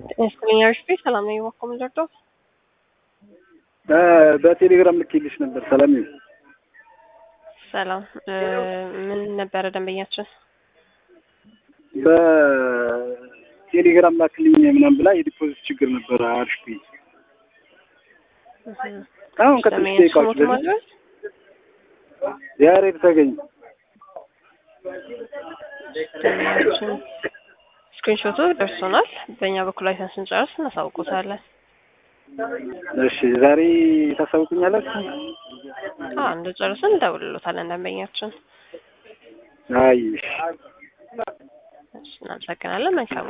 ይመስለኛል። እሺ ሰላም ነው የዋኮ ምንደርዶ በቴሌግራም ልኬልሽ ነበር። ሰላም ነው። ሰላም ምን ነበረ ደንበኛችን? በቴሌግራም ላክልኝ ምናምን ብላ የዲፖዚት ችግር ነበረ አሪፍ አሁን ከትንሽ ደቂቃዎች በፊት ያሬድ ተገኝ ደንበኛችን ስክሪንሾቱ ደርሶናል። በእኛ በኩል አይተን ስንጨርስ እናሳውቁታለን። እሺ ዛሬ ታሳውቁኛላችሁ? አዎ እንደጨርስን እንደውልሎታለን ደንበኛችን። አይ እሺ እናመሰግናለን። መልካም